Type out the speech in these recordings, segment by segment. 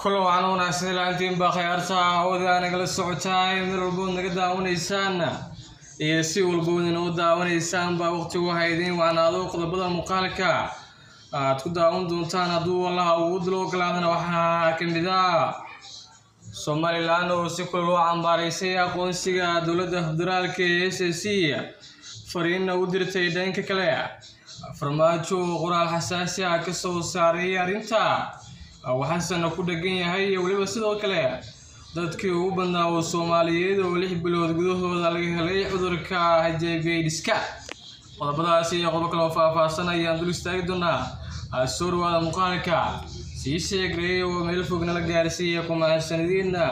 kulo waxaan wanaagsan ilaantiin baa khiyaarta hawada nagala socotaay meel walbood naga daawanaysaan iyo si walbood inoo daawanaysaan baa waqtigu haydin wacnaado qodobada muuqaalka aad ku daawan doontaan hadduu allaha ugu dilo ogolaadana waxaa ka mid ah somalilan oo si kula loo cambaaraysay aqoonsiga dowladda federaalka ee s c fariinna u dirtay dhanka kale farmaajo oo qoraal xasaasi ah ka soo saaray arrinta waxaasana ku dhegan yahay iyo weliba sidoo kale dadkii ugu badnaa oo soomaaliyeed oo lix bilood gudahooda laga helay cudurka hajebeydiska qodobadaasi iyo qodobo kale oo faahfaahsan ayaan dul istaagi doonaa soo dhawaada muuqaalka sii sheegray oo meel fog nala gaarsiiya kumahadsanadiina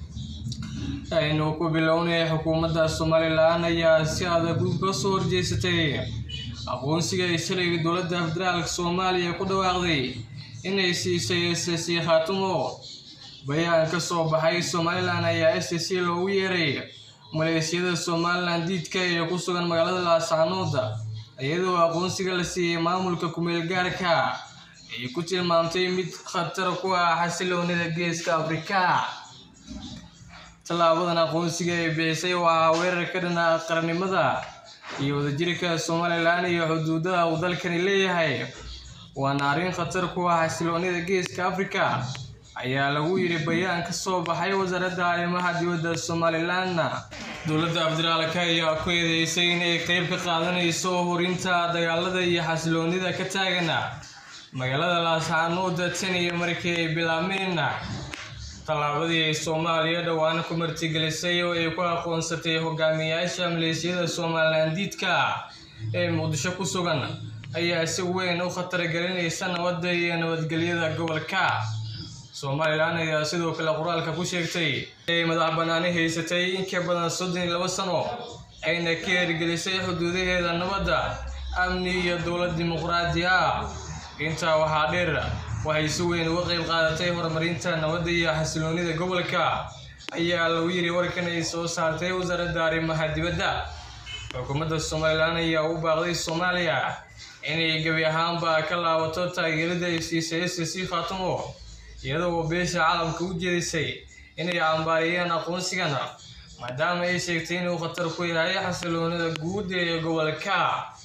aynu ku bilownay xukuumadda somalilan ayaa si adag uga soo horjeesatay aqoonsiga ay shalay dowladda federaalka soomaaliya ku dhawaaqday inay siisay s c khaatumo bayaan ka soo baxay somalilan ayaa s c loogu yeeray maleeshiyada somalilan diidka ee ku sugan magaalada laascanood iyadoo aqoonsiga la siiyey maamulka kumeel gaarka ay ku tilmaamtay mid khatar ku ah xasiloonida geeska afrika tallaabadan aqoonsiga ay bixisay waxaa weerar ka dhana qarannimada iyo wadajirka somalilan iyo xuduudaha uu dalkani leeyahay waana arrin khatar ku ah xasiloonida geeska afrika ayaa lagu yidhi bayaan ka soo baxay wasaaradda arrimaha dibadda somalilan dowladda federaalka ayaa ku eedeysay inay qeyb ka qaadanayso horinta dagaalada iyo xasiloonida ka taagan magaalada laascanood tan iyo markii ay bilaabmeen tallaabadii ay soomaaliya dhowaan ku martigelisay oo ay ku aqoonsatay hogaamiyayaasha maleeshiyada somalilan diidka ee muqdisho ku sugan ayaa si weyn u khatar gelinaysa nabadda iyo nabadgelyada gobolka somalilan ayaa sidoo kale qoraalka ku sheegtay inay madax banaani haysatay in ka badan soddon iyo labo sano ayna ka hirgelisay xuduudaheeda nabadda amni iyo dowlad dimuqraadi ah intaa waxaa dheer waxay si weyn uga qayb qaadatay horumarinta nabadda iyo xasiloonida gobolka ayaa lagu yiri warkan ay soo saartay wasaaradda arrimaha dibadda xukuumadda somalilan ayaa u baaqday soomaaliya inay gebi ahaanba ka laabato taageerada ay siisay s c khaatumo iyadoo beesha caalamka u jeedisay inay cambaariyeen aqoonsigana maadaama ay sheegtay inuu khatar ku yahay xasiloonida guud ee gobolka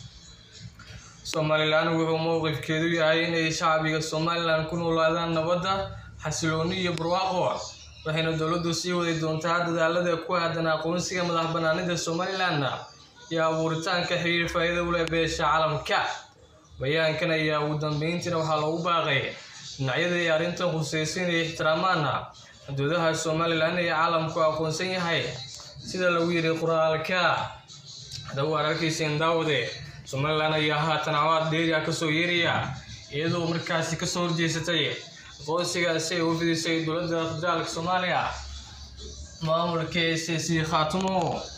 somalilan wuxuu mowqifkeedu yahay inay shacbiga somalilan ku noolaadaan nabadda xasilooni iyo barwaaqo waxayna dowladdu sii wadi doontaa dadaalada ku aadan aqoonsiga madax banaanida somalilan iyo abuuritaanka xiriir faa'iida u leh beesha caalamka bayaankan ayaa ugu dambeyntiina waxaa loogu baaqay dhinacyada ay arrintan khusaysa inay ixtiraamaan xuduudaha somalilan ee caalamku aqoonsan yahay sida lagu yidhi qoraalka haddaba waan arkayseen daawade somalilan ayaa haatan cawaad dheeri ah kasoo yeeraya iyadoo markaasi kasoo horjeesatay aqoonsigaasi ay u fidisay dowladda federaalka soomaaliya maamulka s c khaatumo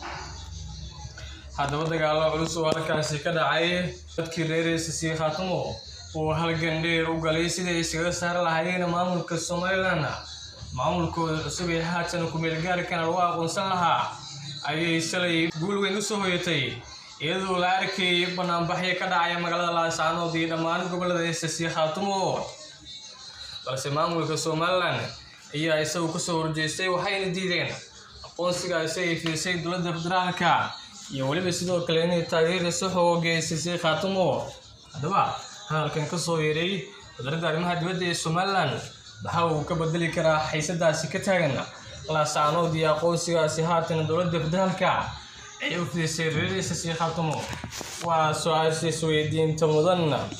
haddaba dagaalo culus oo halkaasi ka dhacay dadkii reer s c khaatumo oo halgan dheer u galay siday iskaga saari lahaayeen maamulka somalilan maamulkooda cusub ee haatan kumeel gaarkana lagu aqoonsan lahaa ayay shalay guul weyn usoo hoyatay iyadoo la arkayay banaanbaxyo ka dhacaya magaalada laascanood iyo dhammaan gobolada s c khaatumo balse maamulka somalilan ayaa isagu kasoo horjeestay waxayna diideen aqoonsigaasi ay fiisay dowladda federaalka iyo weliba sidoo kale inay taageerayso xooga s c khaatumo haddaba hadalkan kasoo yeeray wasaaradda arrimaha dibadda ee somalilan waxa uu ka bedeli karaa xiisadaasi ka taagan laascanood iyo aqoonsigaasi haatan dowladda federaalka ay u fidisay reer s c khaatumo waa su-aasha isweydiinta mudan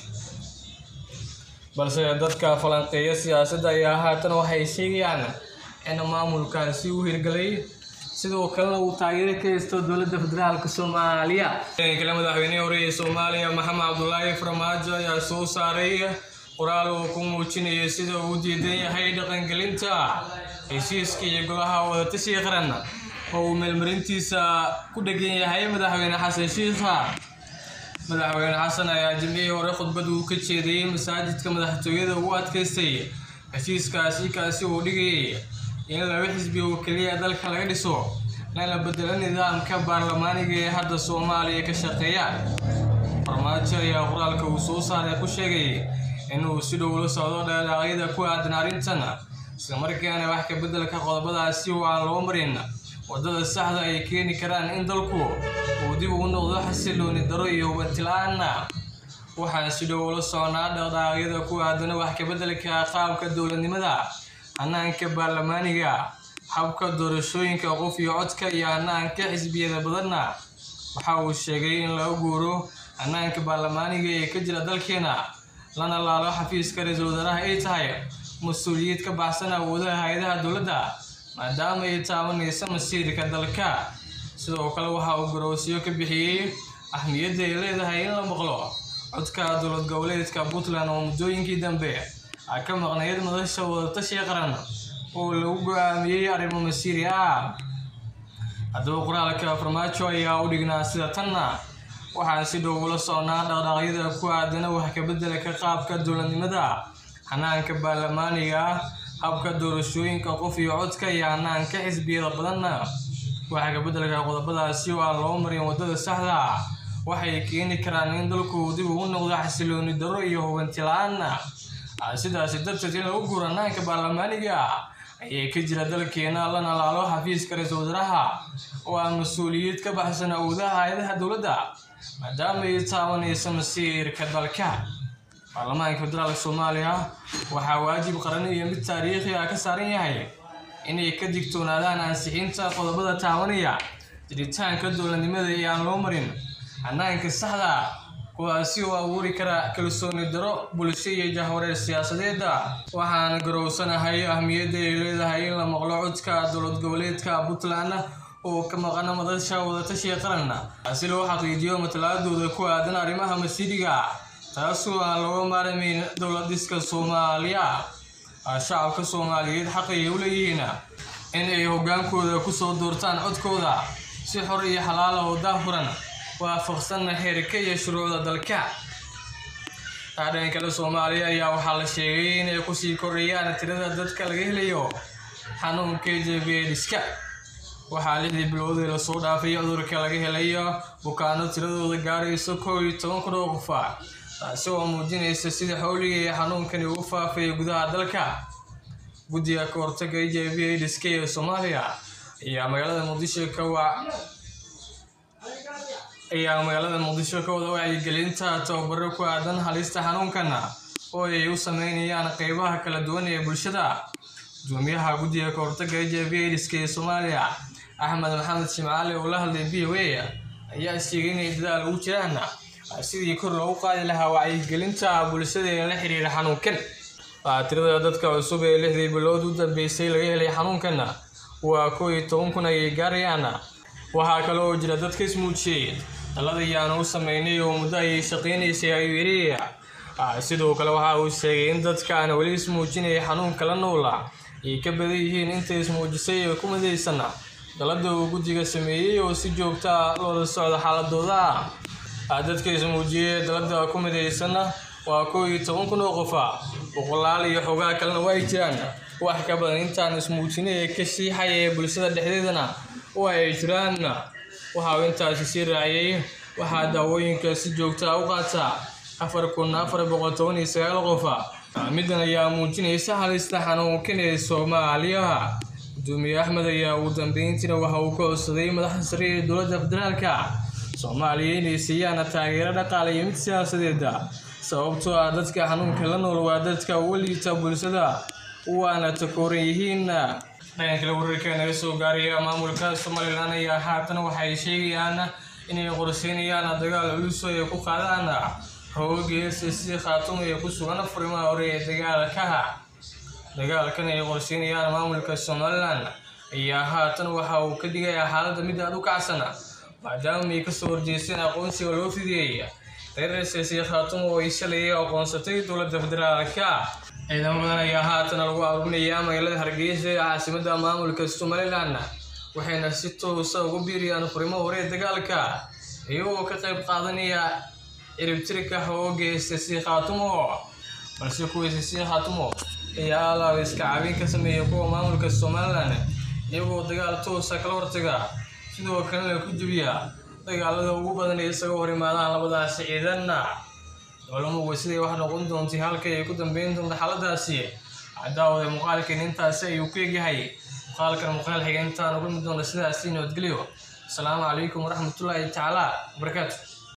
balse dadka falanqeeya siyaasadda ayaa haatan waxay sheegayaan in maamulkaasi u hirgelay sidoo kalena uu taageero ka haysto dowladda federaalka soomaaliya kale madaxweynihii hore ee soomaaliya maxamed cabdulaahi farmaajo ayaa soo saaray qoraal uu ku muujinaya sida uu diidan yahay dhaqangelinta heshiiska iyo golaha wadatashiga qaran oo uu meelmarintiisa ku dhegan yahay madaxweyne xasan shiikha madaxweyne xasan ayaa jimcihii hore khudbad uu ka jeediyey masaajidka madaxtooyada ugu adkaystay heshiiskaasi kaasi uu dhigayay in laba xisbi oo keliya dalka laga dhiso lana bedelo nidaamka baarlamaaniga ee hadda soomaaliya ka shaqeeya farmaajo ayaa qoraalka uu soo saaray ku sheegay inuu si dhow la socdo dhaqaaqyada ku aadan arrintan islamarkaana wax ka beddelka qodobadaasi oo aan loo marin waddada saxda ay keeni karaan in dalku uu dib ugu noqdo xasilooni daro iyo hubanti-la-aanna waxaan si dhow ula socnaa dhaqdhaqaaqyada ku aadana wax ka beddelka qaabka dowladnimada hanaanka baarlamaaniga habka doorashooyinka qof iyo codka iyo hanaanka xisbiyada badanna waxa uu sheegay in laga guuro hanaanka baarlamaaniga ee ka jira dalkeena lana laalo xafiiska ra-iisul wasaaraha ay tahay mas-uuliyad ka baxsan awoodaha hay-adaha dowladda maadaama ay taabanaysa masiirka dalka sidoo kale waxa uu garoosiyo ka bixiyey ahmiyadda ay leedahay in la maqlo codka dowlad goboleedka puntland oo muddooyinkii dambe a ka maqnayd madasha wadatashiga qaran oo lagu go-aamiyey arrimo masiiri ah haddaba qoraalka farmaajo ayaa u dhignaa sida tanna waxaan si dhow ula socnaa dhaqdhaqyada ku aadana wax ka beddelka qaabka dowladnimada hanaanka baarlamaaniga habka doorashooyinka qof iyo codka iyo hanaanka xisbiyada badanna waxa ka beddelka qodobadaasi oo aan loo marin waddada saxda ah waxay keeni karaan in dalku dib ugu noqdo xasilooni darro iyo hubanti la-aanna sidaasi darteed in lagu guuro hanaanka baarlamaaniga ayay ka jira dalkeena lana laalo xafiiska ra-iisul wasaaraha oo aan mas-uuliyad ka baxsan awoodaha hay-adaha dowladda maadaama ay taabanaysa masiirka dalka baarlamaanka federaalka soomaaliya waxaa waajib qaran iyo mid taariikhi ah ka saaran yahay inay ka digtoonaadaan ansixinta qodobada taabanaya jiritaanka dowladnimada ee aan loo marin hanaanka saxda kuwaasi oo abuuri kara kalsooni daro bulsho iyo jahwareer siyaasadeeda waxaan garowsanahay ahmiyadda ay leedahay in la maqlo codka dowlad goboleedka puntland oo ka maqana madasha wadatashiga qaran si loo xaqiijiyo matalaadooda ku aadan arrimaha masiiriga taasoo aan looga maarmayn dowlad dhiska soomaaliya shacabka soomaaliyeed xaqay u leeyihiin in ay hogaankooda kusoo doortaan codkooda si xor iyo xalaala oo daafuran waafaqsanna xeerka iyo shuruucda dalka dhan kale soomaaliya ayaa waxaa la sheegay inay kusii kordhayaan tirada dadka laga helayo xanuunka jbediska waxaa lixdii biloodii lasoo dhaafay cudurka laga helayo bukaano tiradooda gaarayso kow iyo toban kun oo qofa taasi oo muujinaysa sida xowliga ee xanuunkani ugu faafay gudaha dalka guddiga ka hortaga h i v aidiska ee soomaaliya ayaa magaalada muqdisho ka wa ayaa magaalada muqdisho ka wada wacyigelinta tababaro ku aadan halista xanuunkana oo ay u sameynayaan qeybaha kala duwan ee bulshada gudoomiyaha guddiga ka hortaga h i v aidiska ee soomaaliya axmed maxamed shimcaali oo la hadlay v o a ayaa sheegay inay dadaal ugu jiraan sidii kor loogu qaadi lahaa wacyigelinta bulshada ee la xiriira xanuunkan tirada dadka cusub ee lixdii bilood u dambeysay laga helay xanuunkana waa kow iyo toban kun ayay gaarayaan waxaa kale oo jira dadka ismuujiyey dalada ayaanu u sameynay oo muddo ayay shaqeynaysay ayuu yidhi sidoo kale waxa uu sheegay in dadkaan weli ismuujinaya xanuunka la noola ay ka badan yihiin inta ismuujisay ee ku midaysan dalada uu guddiga sameeyey oo si joogta ah loola socdo xaaladooda dadka ismuujiyey dalada ku midaysanna waa kow iyo toban kun oo qofa boqolaal iyo xogaa kalena waa ay jiraan wax ka badan intaan ismuujinay ee ka shiixaya ee bulshada dhexdeedana waa ay jiraan waxa uu intaasi sii raaciyey waxaa daawooyinka si joogta ah u qaata afar kun afar boqol toban iyo sagaal qofa middan ayaa muujinaysa halista xanuunkan ee soomaaliya gudoomiye axmed ayaa ugu dambeyntiina waxa uu ka codsaday madaxda sare ee dowladda federaalka soomaaliya inay siiyaan taageero dhaqaale iyo mid siyaasadeeda sababtoo ah dadka xanuunka la nool waa dadka uga liita bulshada waana takooran yihiin dhanka kale wararka naga soo gaaraya maamulka somalilan ayaa haatan waxay sheegayaan inay qorsheynayaan dagaal culus oo ay ku qaadaan hooga si khaatum ee ku sugan furimaha hore ee dagaalka dagaalkan ay qorsheynayaan maamulka somalilan ayaa haatan waxa uu ka dhigayaa xaaladda mid aad u kacsan maadaama ay kasoo horjeesteen aqoonsiga loo fidiyey reer siyaasi khaatum oo ay shalay aqoonsatay dowladda federaalka ciidamo badan ayaa haatan lagu aruurinayaa magaalada hargeysa ee caasimada maamulka somalilan waxayna si toosa ugu biiriyaan furimo hore ee dagaalka iyagoo ka qayb qaadanaya ciribtirka hooga siyaasi khaatumo balse kuwa siyaasi khaatumo ayaa alaaba iska caabin ka sameeya kuwa maamulka somalilan iyagoo dagaal toosa kala hortaga sidoo kalena ku jebiya dagaalada ugu badan ee isaga hor imaadaan labadaasi ciidanna dowlamuga siday wax noqon doontay halka ay ku dambeyn doonto xaaladaasi daawada muuqaalkan intaasi ayuu ku egyahay muuqaalkan muuqaal xiga intaan uga mid doono sidaasi nabadgelyo asalaamu calaykum waraxmatullaahi tacaala wabarakaatu